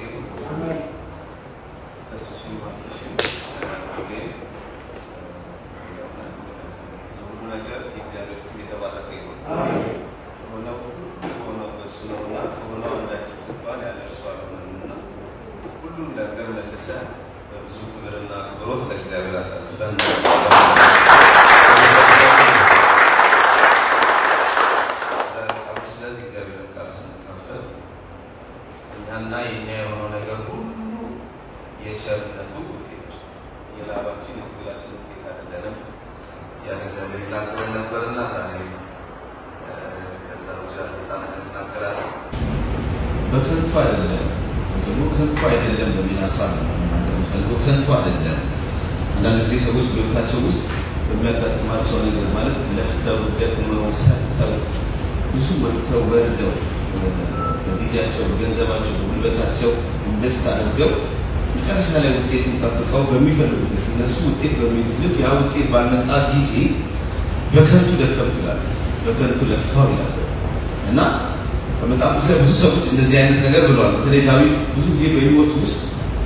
ይሁን። ተስፍሽን ባርክሽን ሁሌም ሁሉ ነገር የእግዚአብሔር ስም የተባረከ ይሁን። ከሆነው ከሆነው እሱ ነውና ከሆነው አንዳች ሲባል ያለ እርሱ አልሆነምና ሁሉም ነገር መልሰ በብዙ ክብርና አክብሮት ለእግዚአብሔር አሳልፈን ስለዚህ እግዚአብሔርን ቃል ስንካፈል እኛና የኛ የሆነው ነገር ሁሉ የቸርነቱ ውጤት የላባችን የትግላችን ውጤት አይደለንም። ያን እግዚአብሔር ይናገረን ነበርና ዛሬ ከዛ ብዙ ያልመጣ ነገር እናገራለን። በከንቱ አይደለም ደግሞ ከንቱ አይደለም በሚል ሀሳብ ነው መናገር የምፈልገው። ከንቱ አይደለም። አንዳንድ ጊዜ ሰዎች በሕይወታቸው ውስጥ በሚያጋጥማቸው ነገር ማለት ለፍተው ደክመው ሰርተው ብዙ ወጥተው ወርደው በጊዜያቸው፣ ገንዘባቸው፣ ጉልበታቸው ኢንቨስት አድርገው መጨረሻ ላይ ውጤቱን ጠብቀው በሚፈልጉት ልክ እነሱ ውጤት በሚሉት ልክ ያ ውጤት ባልመጣ ጊዜ በከንቱ ደከሙ ይላሉ፣ በከንቱ ለፋው ይላሉ እና በመጽሐፍ ውስጥ ላይ ብዙ ሰዎች እንደዚህ አይነት ነገር ብለዋል። በተለይ ዳዊት ብዙ ጊዜ በህይወቱ ውስጥ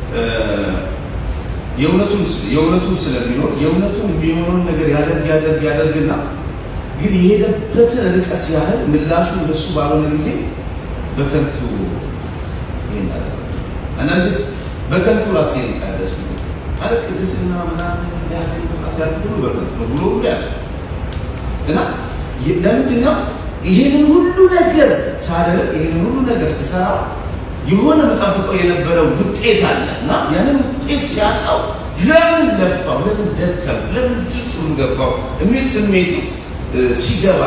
የእውነቱን የእውነቱን ስለሚኖር የእውነቱን የሚሆነውን ነገር ያደርግ ያደርግ ያደርግና ግን የሄደበትን ርቀት ያህል ምላሹ እንደሱ ባልሆነ ጊዜ በከንቱ ይሄን አደረገ። አንዳንድ ጊዜ በከንቱ ራሴን ቀደስ ማለት ቅድስና ምናምን ያለ ያሉት ሁሉ በከንቱ ነው ብሎ ሁሉ ያለ እና ለምንድን ነው ይሄንን ሁሉ ነገር ሳደርግ ይሄንን ሁሉ ነገር ስሰራ የሆነ መጠብቀው የነበረው ውጤት አለ እና ያንን ውጤት ሲያጣው ለምን ለፋው፣ ለምን ደከም፣ ለምን እዚህ ውስጥ ሁሉ ገባው የሚል ስሜት ውስጥ ሲገባ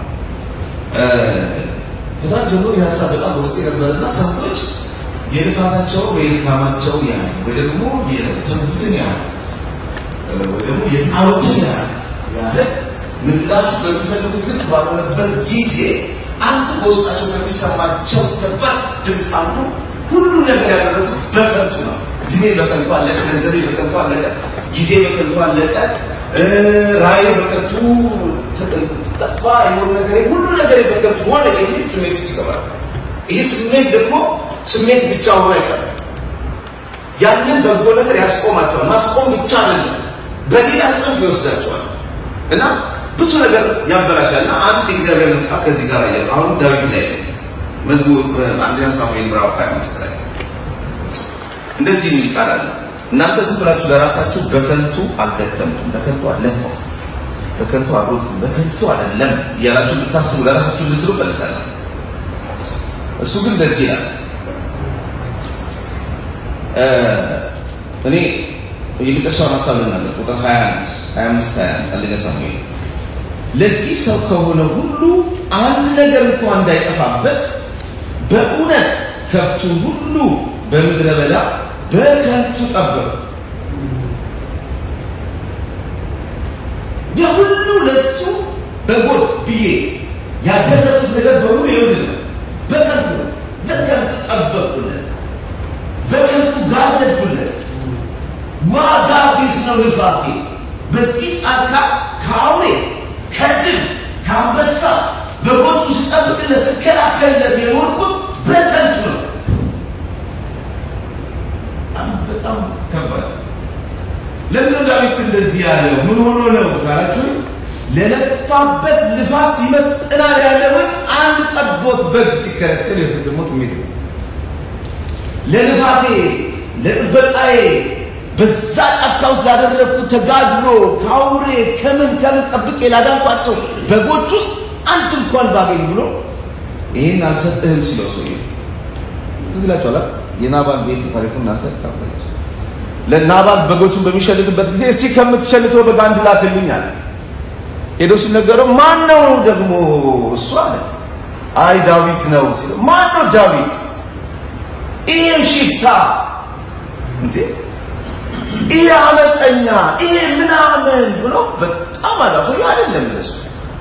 ከታች ጀምሮ የሀሳብ በጣም በውስጥ የነበረና ሰዎች የልፋታቸው ወይ የድካማቸው ያህል ወይ ደግሞ የተጉትን ያህል ወይ ደግሞ የጣሩትን ያህል ያህል ምላሹ በሚፈልጉት ልክ ባልሆነበት ጊዜ አንዱ በውስጣቸው ከሚሰማቸው ከባድ ድምፅ አንዱ ሁሉ ነገር ያደረጉት በከንቱ ነው። እድሜ በከንቱ አለቀ፣ ገንዘቤ በከንቱ አለቀ፣ ጊዜ በከንቱ አለቀ፣ ራእይ በከንቱ ጠፋ፣ የሆነ ነገር ሁሉ ነገር በከንቱ ሆነ የሚል ስሜት ውስጥ ይገባል። ይህ ስሜት ደግሞ ስሜት ብቻ ሆኖ አይቀርም። ያንን በጎ ነገር ያስቆማቸዋል። ማስቆም ብቻ አይደለም፣ በሌላ ጽንፍ ይወስዳቸዋል እና ብዙ ነገር ያበላሻል እና አንድ እግዚአብሔር ቃል ከዚህ ጋር ያለ አሁን ዳዊት ላይ መዝሙር አንደኛ ሳሙኤል ምዕራፍ 25 ላይ እንደዚህ የሚል ቃል አለ። እናንተ ዝም ብላችሁ ለራሳችሁ በከንቱ አልደከምቱም፣ በከንቱ አልለፋው፣ በከንቱ አልሮጥኩም፣ በከንቱ አይደለም እያላችሁ ልታስቡ ለራሳችሁ ልትሉ ፈልጋለሁ። እሱ ግን እንደዚህ ይላል። እኔ የመጨረሻውን ሀሳብ ልናገር ቁጥር 21 25 21 አንደኛ ሳሙኤል ለዚህ ሰው ከሆነ ሁሉ አንድ ነገር እንኳን እንዳይጠፋበት በእውነት ከብቱን ሁሉ በምድረ በዳ በከንቱ ጠበቁ። የሁሉ ለሱ በጎች ብዬ ያደረጉት ነገር በሙሉ ይሁን በከንቱ ነው። በከንቱ ጠበቁለት፣ በከንቱ ጋረድኩለት። ዋጋ ቢስ ነው ልፋቴ በዚህ ጫካ ከአውሬ ከጅብ ከአንበሳ በጎቹ ስጠብቅለት ስከላከልለት የኖርኩት በከንቱ ነው። በጣም ከባድ። ለምንድነው ዳዊት እንደዚህ ያለው? ምን ሆኖ ነው ካላችሁ ለለፋበት ልፋት ይመጥናል ያለውን አንድ ጠቦት በግ ሲከለከል የሰሰሞት ስሜት ነው። ለልፋቴ ለጥበቃዬ በዛ ጫካ ውስጥ ላደረግኩት ተጋድሎ ከአውሬ ከምን ከምን ጠብቄ ላዳንኳቸው በጎች ውስጥ አንድ እንኳን ባገኝ ብሎ ይህን አልሰጥህም ሲለው ሰው ትዝ ይላችኋል። የናባል ቤት ታሪኩ እናንተ ታውቃላችሁ። ለናባል በጎቹን በሚሸልትበት ጊዜ እስቲ ከምትሸልተው በግ አንድ ላክልኝ አለ። ሄዶ ሲነገረው ማን ነው ደግሞ እሱ አለ። አይ ዳዊት ነው ሲለው ማን ነው ዳዊት? ይሄ ሽፍታ እንዴ ይሄ አመፀኛ ይሄ ምናምን ብሎ በጣም አላሰው አይደለም ለሱ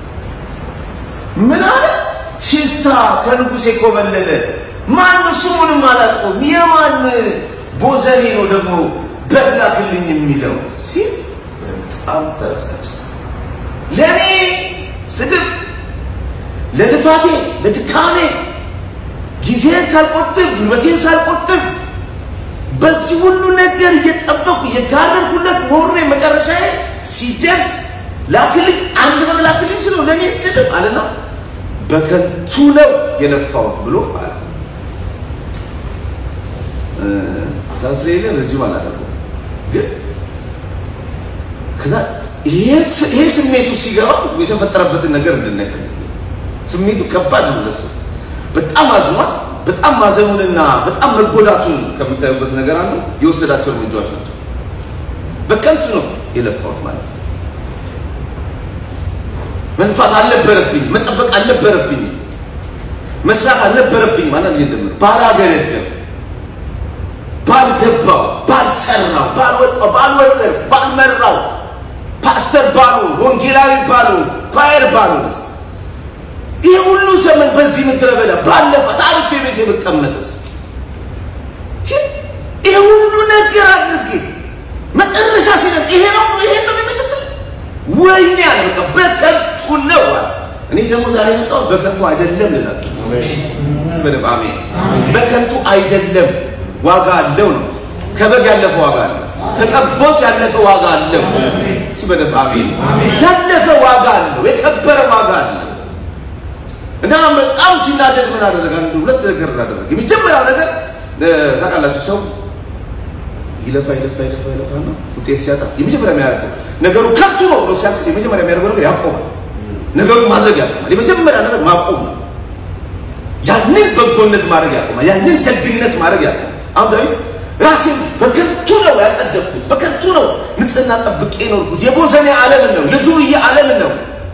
ምን አለ ሽፍታ ከንጉሴ ኮበለለ ማን ስሙንም አላውቀውም የማን ቦዘኔ ነው ደግሞ በላክልኝ የሚለው ሲል በጣም ተረሳች ለእኔ ስድብ ለልፋቴ ለድካሜ ጊዜን ሳልቆጥብ ጉልበቴን ሳልቆጥብ በዚህ ሁሉ ነገር እየጠበቁ የጋረድኩለት ኖሬ መጨረሻዬ ሲደርስ ላክልኝ አንድ በግ ላክልኝ ስለው ለእኔ ስድብ አለና በከንቱ ነው የለፋሁት ብሎ አለ። ሳስሌለ ረጅም አላደረገው ግን ከዛ ይሄ ስሜቱ ሲገባ የተፈጠረበትን ነገር እንድናይፈልግ ስሜቱ ከባድ ነው ለሱ በጣም አዝኗል። በጣም ማዘኑንና በጣም መጎዳቱን ከምታዩበት ነገር አንዱ የወሰዳቸው እርምጃዎች ናቸው። በከንቱ ነው የለፋሁት ማለት ነው። መልፋት አልነበረብኝ፣ መጠበቅ አልነበረብኝ፣ መስራት አልነበረብኝ ማለት እንደምር ባላገለገል፣ ባልገባው፣ ባልሰራው፣ ባልወጣው፣ ባልወረር፣ ባልመራው፣ ፓስተር ባልሆን፣ ወንጌላዊ ባልሆን፣ ፓየር ባልሆንስ ይህ ሁሉ ዘመን በዚህ ምድረ በዳ ባለፈ ሳልፌ ቤት የምቀመጥስ ይህ ሁሉ ነገር አድርጌ መጨረሻ ሲደርስ ይሄ ነው ይሄ ነው የሚመለስል ወይኔ አለ በቃ በከንቱ ነው አለ። እኔ ደግሞ ዛሬ የመጣሁት በከንቱ አይደለም ልላችሁ ስበደብ አሜን። በከንቱ አይደለም ዋጋ አለው ነው። ከበግ ያለፈ ዋጋ አለው። ከጠቦት ያለፈ ዋጋ አለው። ስበደብ አሜን። ያለፈ ዋጋ አለው። የከበረ ዋጋ አለው። እና በጣም ሲናደድ ምን አደረገ? አንድ ሁለት ነገር አደረገ። የመጀመሪያው ነገር ታውቃላችሁ፣ ሰው ይለፋ ይለፋ ይለፋ ይለፋ ነው ውጤት ሲያጣ የመጀመሪያ የሚያደርገው ነገሩ ከንቱ ነው ብሎ ሲያስብ የመጀመሪያ የሚያደርገው ነገር ያቆማል። ነገሩን ማድረግ ያቆማል። የመጀመሪያ ነገር ማቆም ነው። ያንን በጎነት ማድረግ ያቆማል። ያንን ደግነት ማድረግ ያቆማል። አሁን ዳዊት ራሴን በከንቱ ነው ያጸደቅኩት፣ በከንቱ ነው ንጽህና ጠብቄ ኖርኩት። የቦዘኔ ዓለም ነው፣ የዱርዬ ዓለም ነው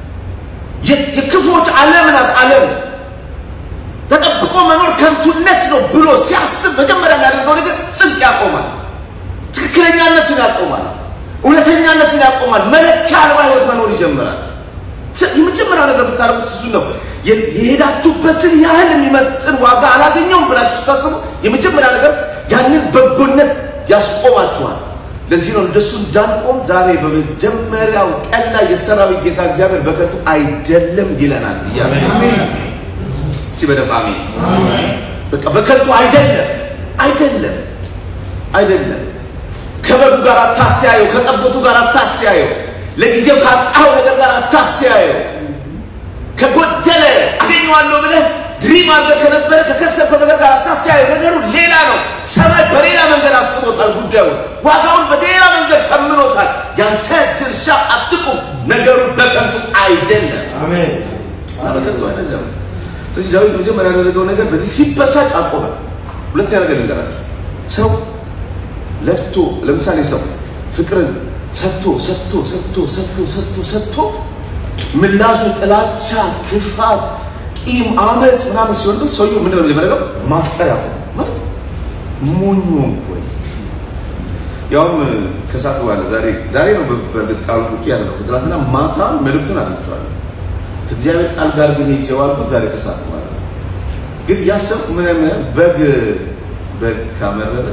የክፎች ዓለም ናት። ዓለም ተጠብቆ መኖር ከንቱነት ነው ብሎ ሲያስብ መጀመሪያ የሚያደርገው ነገር ጽድቅ ያቆማል፣ ትክክለኛነትን ያቆማል፣ እውነተኛነትን ያቆማል። መለኪያ አልባ ህይወት መኖር ይጀምራል። የመጀመሪያው ነገር ብታደርጉት እሱ ነው። የሄዳችሁበትን ያህል የሚመጥን ዋጋ አላገኘውም ብላችሁ ስታስቡ የመጀመሪያ ነገር ያንን በጎነት ያስቆማችኋል። ለዚህ ነው እንደሱ እንዳንቆም ዛሬ በመጀመሪያው ቀን ላይ የሰራዊት ጌታ እግዚአብሔር በከንቱ አይደለም ይለናል እያለ ሲበደብ አሜን። በቃ በከንቱ አይደለም አይደለም አይደለም። ከበጉ ጋር አታስተያየው፣ ከጠቦቱ ጋር አታስተያየው፣ ለጊዜው ካጣኸው ነገር ጋር አታስተያየው። ከጎደለ አገኘዋለሁ ብለህ ድሪም አድርገህ ከነበረ ከከሰብከው ነገር ጋር አታስተያየው። ነገሩ ሌላ ነው። ሰማይ በሌላ መንገድ አስቦታል። ጉዳዩ ዋጋውን በሌላ መንገድ ተምኖታል። ያንተ ድርሻ አትቁም። ነገሩ በከንቱ አይደለም፣ በከንቱ አይደለም። ስለዚህ ዳዊት መጀመሪያ ያደረገው ነገር በዚህ ሲበሳጭ አቆመ። ሁለተኛ ነገር ልንገራችሁ። ሰው ለፍቶ ለምሳሌ ሰው ፍቅርን ሰጥቶ ሰጥቶ ሰጥቶ ሰጥቶ ሰጥቶ ሰጥቶ ምላሹ ጥላቻ፣ ክፋት፣ ቂም፣ አመፅ ምናምን ሲሆን ግን ሰውየው ምንድን ነው መጀመሪያ ማፍቀር ያቆማል። ሞኞ ወይ ያውም ከሰዓት በኋላ ዛሬ ዛሬ ነው በእርግጥ ቃሉ ቁጭ ያለው ትናንትና ማታ መልእክቱን አግኝቼዋለሁ። ከእግዚአብሔር ቃል ጋር ግን ሄጄ ዋልኩት ዛሬ ከሰዓት በኋላ ግን ያሰብኩ ምን ምን በግ በግ ካመረረ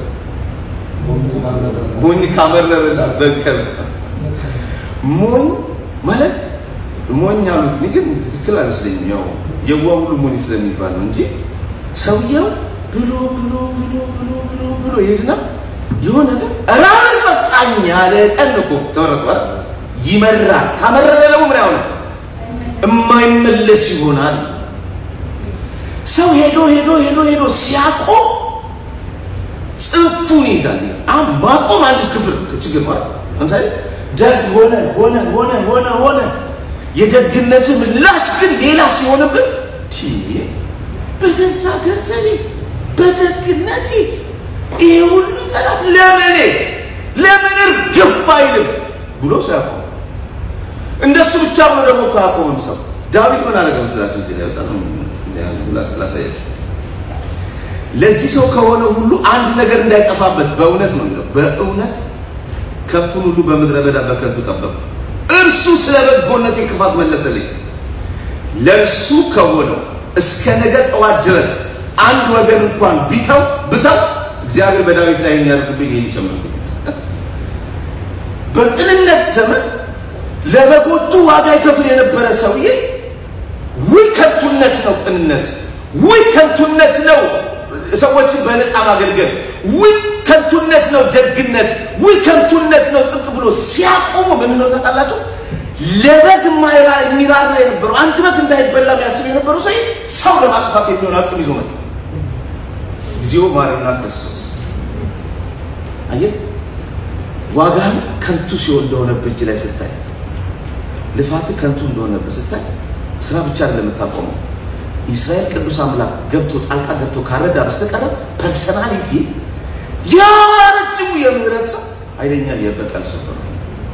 ሞኝ ካመረረና በግ ሞኝ ማለት ሞኝ አሉት። እኔ ግን ትክክል አይመስለኝም። ያው የዋ ሁሉ ሞኝ ስለሚባል ነው እንጂ ሰውየው ብሎ ብሎ ብሎ ብሎ ብሎ ብሎ ይሄድና የሆነ ነገር ራስ በቃኝ ያለ ቀን እኮ ተመረጧል። ይመራል። ካመረረ ደግሞ ምን ያሆነ የማይመለስ ይሆናል። ሰው ሄዶ ሄዶ ሄዶ ሄዶ ሲያቆም ጽንፉን ይይዛል። አሁን ማቆም አንድ ክፍል ችግር ማለት ለምሳሌ ደግ ሆነ ሆነ ሆነ ሆነ ሆነ የደግነት ምላሽ ግን ሌላ ሲሆንብን በገዛ ገንዘቤ በደግነቴ ይሄ ሁሉ ጠላት ለምኔ ለምን እርግፍ አይልም ብሎ ሰው ያቆም። እንደሱ ብቻ ብሎ ደግሞ እኮ አያቆምም ሰው። ዳዊት ምን አደረገ መስላችሁ? እዚህ ላይ በጣም ላሳያችሁ። ለዚህ ሰው ከሆነ ሁሉ አንድ ነገር እንዳይጠፋበት በእውነት ነው የሚለው። በእውነት ከብቱን ሁሉ በምድረ በዳ በከንቱ ጠበቁ። እርሱ ስለ በጎነቴ ክፋት መለሰልኝ። ለእርሱ ከሆነው እስከ ነገ ጠዋት ድረስ አንድ ወገን እንኳን ቢተው ብተው እግዚአብሔር በዳዊት ላይ የሚያደርግብኝ ይህን ይጨምርብኝ። በቅንነት ዘመን ለበጎቹ ዋጋ ይከፍል የነበረ ሰውዬ ውይ ከንቱነት ነው ቅንነት፣ ውይ ከንቱነት ነው ሰዎችን በነፃ ማገልገል፣ ውይ ከንቱነት ነው ደግነት፣ ውይ ከንቱነት ነው ጽድቅ ብሎ ሲያቆሙ ምን ነው ታውቃላችሁ? ለበግ የማይራ የሚራራ የነበረው አንድ በግ እንዳይበላ የሚያስብ የነበረው ሰው ሰው ለማጥፋት የሚሆን አቅም ይዞ መጣ። እግዚኦ ማረና ክርስቶስ አየህ፣ ዋጋህን ከንቱ ሲሆን እንደሆነብህ እጅ ላይ ስታይ፣ ልፋትህ ከንቱ እንደሆነብህ ስታይ፣ ስራ ብቻ አይደለም የምታቆመው። እስራኤል ቅዱስ አምላክ ገብቶ ጣልቃ ገብቶ ካረዳ በስተቀረ ፐርሰናሊቲ ያ ረጅሙ የምህረት ሰው ኃይለኛ የበቀል ሰው ነው።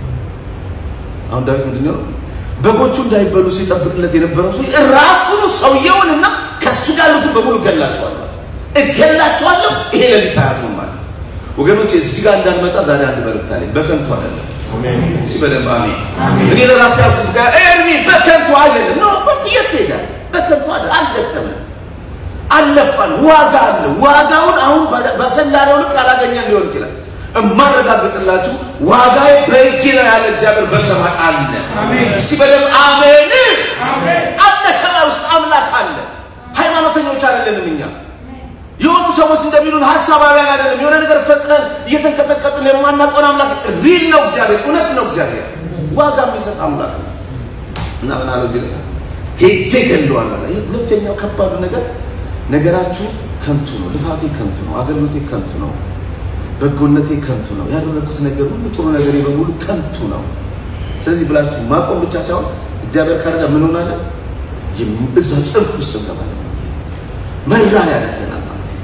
አሁን ዳዊት ምንድን ነው በጎቹ እንዳይበሉ ሲጠብቅለት የነበረው ሰው ራሱኑ ሰውየውንና ከሱ ጋር ያሉትን በሙሉ እገላቸዋለሁ እገላቸዋለሁ። ይሄ ለሊት አያት ነው ማለት ወገኖች፣ እዚህ ጋር እንዳንመጣ ዛሬ አንድ መልእክት አለኝ። በከንቱ አይደለም። እስኪ በደንብ አሜን። እኔ ለራሴ ያልኩት ጋር ኤርሚ በከንቱ አይደለም ነው። የት ሄዳል? በከንቱ አይደለም። አልደከመም፣ አልለፋን። ዋጋ አለ። ዋጋውን አሁን በሰላነው ልክ አላገኘን ሊሆን ይችላል። እማረጋግጥላችሁ ዋጋዬ በእጅ ነው ያለ እግዚአብሔር በሰማይ አለ። እስኪ በደንብ አሜን አለ። ሰማይ ውስጥ አምላክ አለ። ሃይማኖተኞች አይደለንም እኛ የሆኑ ሰዎች እንደሚሉን ሀሳባውያን አይደለም። የሆነ ነገር ፈጥነን እየተንቀጠቀጥን የማናውቀውን አምላክ ሪል ነው እግዚአብሔር፣ እውነት ነው እግዚአብሔር፣ ዋጋ የሚሰጥ አምላክ ነው እና ምን አለው እዚህ ላይ ሄጄ ገለዋል አለ። ይህ ሁለተኛው ከባዱ ነገር ነገራችሁ ከንቱ ነው፣ ልፋቴ ከንቱ ነው፣ አገልግሎቴ ከንቱ ነው፣ በጎነቴ ከንቱ ነው፣ ያደረግኩት ነገር ሁሉ ጥሩ ነገሬ በሙሉ ከንቱ ነው። ስለዚህ ብላችሁ ማቆም ብቻ ሳይሆን እግዚአብሔር ካረዳ ምን ሆናለን? እዛ ጽንፍ ውስጥ እንገባለን። መራር ያደርገናል ማለት ነው።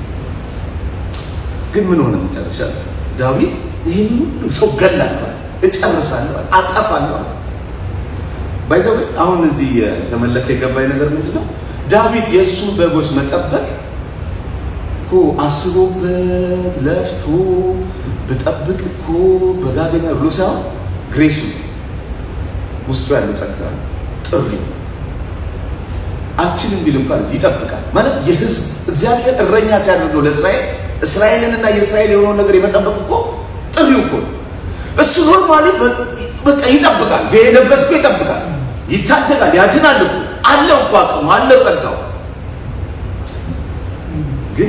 ግን ምን ሆነ መጨረሻ? ዳዊት ይህን ሁሉ ሰው ገላለሁ፣ እጨርሳለሁ፣ አጠፋለሁ። ባይዘው አሁን እዚህ የተመለከ የገባኝ ነገር ምንድን ነው? ዳዊት የእሱን በጎች መጠበቅ እኮ አስቦበት ለፍቶ ብጠብቅ እኮ በጋገኛ ብሎ ሳይሆን ግሬሱ ውስጡ ያለ ጸጋ ጥሪ አልችልም ቢል እንኳን ይጠብቃል ማለት የህዝብ እግዚአብሔር እረኛ ሲያደርገው ለእስራኤል እስራኤልንና የእስራኤል የሆነውን ነገር የመጠበቅ እኮ ጥሪው እኮ እሱ ኖርማሊ በቃ ይጠብቃል። በሄደበት እኮ ይጠብቃል፣ ይታደጋል፣ ያድናል እኮ አለው እኮ አቅሙ አለው ጸጋው። ግን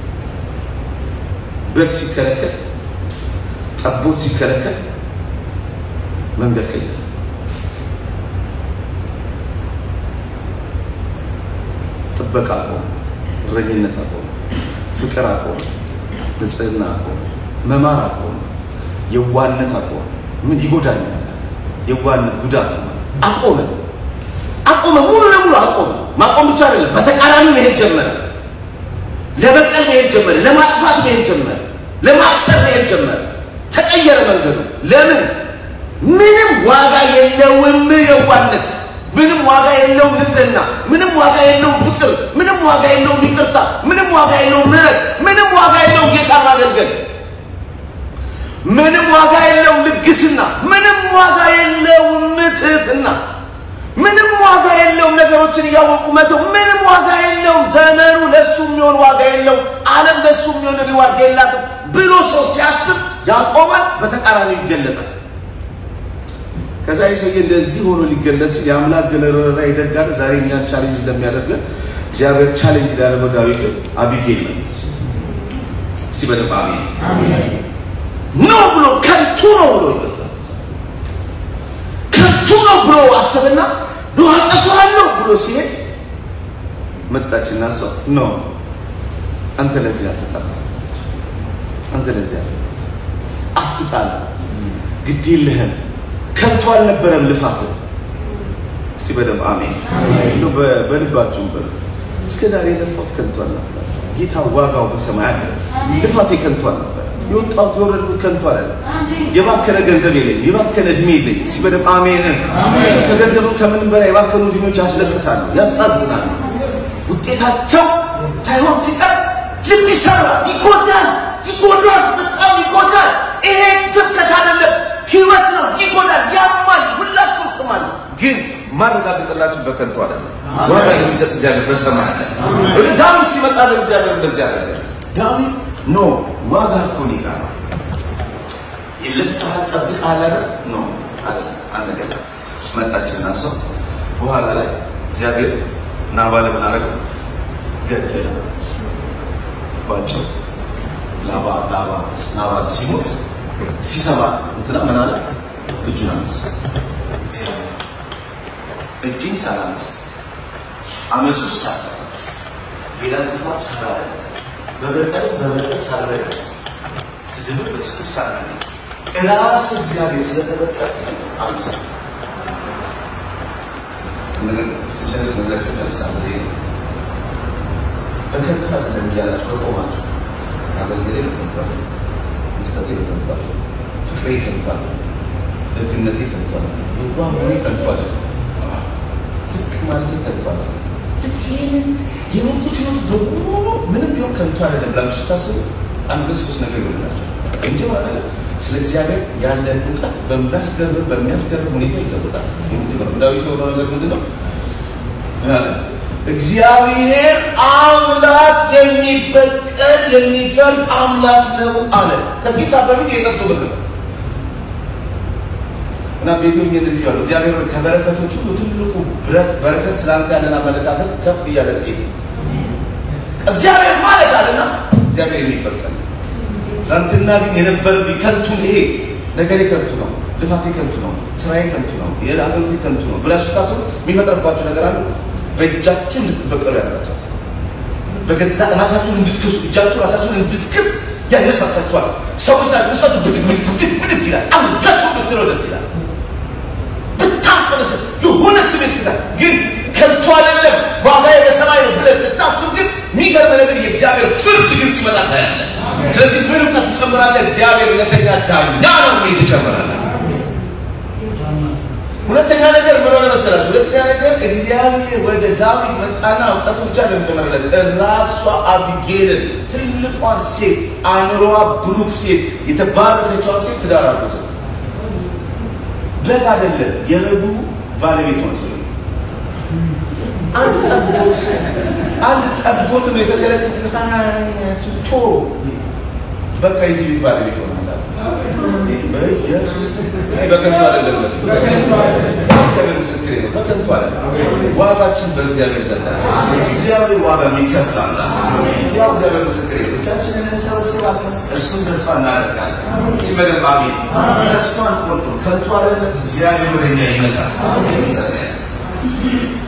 በግ ሲከለከል፣ ጠቦት ሲከለከል መንገድ ቀይረ ጥበቃ አቆመ፣ እረኝነት አቆመ፣ ፍቅር አቆመ፣ ንጽህና አቆመ፣ መማር አቆመ፣ የዋነት አቆመ። ምን ይጎዳኛል? የዋነት ጉዳት ነው። አቆመ አቆመ፣ ሙሉ ለሙሉ አቆመ። ማቆም ብቻ አይደለም፣ በተቃራኒ መሄድ ጀመረ። ለበቀል መሄድ ጀመረ፣ ለማጥፋት መሄድ ጀመረ፣ ለማክሰር መሄድ ጀመረ። ተቀየረ መንገዱ። ለምን? ምንም ዋጋ የለውም የዋነት ምንም ዋጋ የለውም ንጽህና፣ ምንም ዋጋ የለውም ፍቅር፣ ምንም ዋጋ የለውም ይቅርታ፣ ምንም ዋጋ የለውም ምህረት፣ ምንም ዋጋ የለውም ጌታ ማገልገል፣ ምንም ዋጋ የለውም ልግስና፣ ምንም ዋጋ የለውም ትህትና፣ ምንም ዋጋ የለውም ነገሮችን እያወቁ መተው፣ ምንም ዋጋ የለውም ዘመኑ ለሱ የሚሆን ዋጋ የለውም፣ ዓለም ለሱ የሚሆን ሪዋርድ የላትም ብሎ ሰው ሲያስብ ያቆማል፣ በተቃራኒው ይገለጣል። ከዛ የሰውዬ እንደዚህ ሆኖ ሊገለጽ ሲል የአምላክ ገለረራ ይደጋል። ዛሬ እኛን ቻሌንጅ እንደሚያደርገን እግዚአብሔር ቻሌንጅ ሊያደርገው ዳዊትን አቢጌል ነች። እስቲ በደንብ አሜን ነው ብሎ ከንቱ ነው ብሎ ከንቱ ነው ብሎ አሰብና ነው አጠፋለሁ ብሎ ሲሄድ መጣችና ሰው ነው አንተ ለዚህ አትጠራ፣ አንተ ለዚህ አትጣላ፣ ግድ የለህም ከንቱ አልነበረም ልፋት። እስቲ በደንብ አሜን እንደው በልባችሁ በሉ። እስከ ዛሬ የለፋሁት ከንቱ አልነበረ። ጌታ ዋጋው በሰማይ አለ። ልፋቴ ከንቱ አልነበረ። የወጣሁት የወረድኩት ከንቱ አላለም። የባከነ ገንዘብ የለኝም፣ የባከነ እድሜ የለኝም። እስቲ በደንብ አሜን። ከገንዘቡ ከምንም በላይ የባከኑ እድሜዎች ያስለቅሳሉ፣ ያሳዝናሉ። ውጤታቸው ታይሆን ሲቀር ልብ ይሰራል፣ ይጎዳል፣ ይጎዳል፣ በጣም ይጎዳል። ይሄ ስብከት አይደለም ህይወት ነው። ይጎዳል፣ ያማል፣ ሁላችሁ ውስጥ ማለት ግን ማረጋገጥላችሁ በከንቱ አይደለም። ዋጋ የሚሰጥ እግዚአብሔር በሰማይ አለ። ወደ ዳዊት ሲመጣ ለእግዚአብሔር እንደዚህ አደረገ። ዳዊት ኖ ዋጋ እኮ እኔ ጋር ነው። ልፍታህን ጠብቀሃል አይደል? ኖ አልነገር መጣችና ሰው በኋላ ላይ እግዚአብሔር ናባል ምን አደረገ? ገደለ ባቸው ላባ ላባ ናባል ሲሞት ሲሰማ እንትና ምን አለ? እጁን አነሳ። እጅን ሳላነስ አመፁ ሳለ ሌላ ክፋት ሳላለ በበቀል በበቀል ሳልረቅስ ስድብን በስድብ ሳልመልስ እራስ እግዚአብሔር ስለተበቀለ አምሳ ስብሰት ነገራቸው ተነሳለ በከንቱ አይደለም እያላችሁ ከቆማችሁ አገልግሌ በከንቱ አለ መስጠቴ በከንቱ አለ ፍቅሬ ከንቱ አለ ደግነቴ ከንቱ አለ የዋህ መሆኔ ከንቱ አለ ዝቅ ማለቴ ከንቱ አለ ይህንን የኖርኩት ህይወት በሙሉ ምንም ቢሆን ከንቱ አይደለም ብላችሁ ስታስቡ አንድ ሶስት ነገር ይሆንላቸው የመጀመሪያ ነገር ስለ እግዚአብሔር ያለን እውቀት በሚያስገርም በሚያስገርም ሁኔታ ይለወጣል። የመጀመሪያው ዳዊት የሆነው ነገር ምንድን ነው? ምን አለ? እግዚአብሔር አምላክ የሚበቀል የሚፈርድ አምላክ ነው አለ። ከጥቂት ሰዓት በፊት የጠፍቶ ብር ነው እና ቤቴ ሆኜ እንደዚህ ያሉ እግዚአብሔር ሆይ ከበረከቶች ሁሉ ትልቁ ብረት በረከት ስላንተ ያለን አመለካከት ከፍ እያለ ሲሄድ እግዚአብሔር ማለት አለና እግዚአብሔር የሚበቀል ትናንትና ግን የነበረብኝ ከንቱ ይሄ ነገሬ ከንቱ ነው፣ ልፋቴ ከንቱ ነው፣ ስራዬ ከንቱ ነው፣ የአገልግሎቴ ከንቱ ነው ብላችሁ ስታስቡ የሚፈጥርባችሁ ነገር አለ። በእጃችሁ እንድትበቀሉ ያደርጋቸዋል። በገዛ ራሳችሁን እንድትክሱ እጃችሁ ራሳችሁን እንድትክስ ያነሳሳችኋል። ሰዎች ናቸው ውስጣችሁ ብድግ ብድግ ብድግ ብድግ ይላል። አንገቱ ብትለው ደስ ይላል። ብታቆነስ የሆነ ስሜት ይላል። ግን ከንቱ አይደለም ዋጋዬ በሰማይ ነው ብለህ ስታስብ ግን የሚገርም ነገር የእግዚአብሔር ፍርድ ግን ሲመጣ ታያለህ። ስለዚህ ምን እውቀት ትጨምራለህ? እግዚአብሔር እውነተኛ ዳኛ ነው ወይ ትጨምራለህ? ሁለተኛ ነገር ምን ሆነ መሰላችሁ? ሁለተኛ ነገር እግዚአብሔር ወደ ዳዊት መጣና እውቀቱ ብቻ ለመጨመርለት ራሷ አቢጌልን ትልቋን ሴት አእምሮዋ ብሩክ ሴት የተባረከችዋን ሴት ትዳር አርጎ ሰጠው። በግ አይደለም የበጉ ባለቤት ሆነ ሰው አንድ ጠቦት አንድ ጠቦት ነው የተከለከለ ቶ በቃ የዚህ ቤት ባለቤት ሆነ በኢየሱስ እስቲ በከንቱ አይደለም እግዚአብሔር ምስክሬ ነው በከንቱ አይደለም ዋጋችን በእግዚአብሔር ዘንድ እግዚአብሔር ዋጋ የሚከፍል አምላክ ያው እግዚአብሔር ምስክሬ ነው እጃችንን እንሰበስባለን እርሱን ተስፋ እናደርጋለን ሲመደብ አሜን ተስፋ እንቆርጡ ከንቱ አይደለም እግዚአብሔር ወደ እኛ ይመጣል ይጸለያል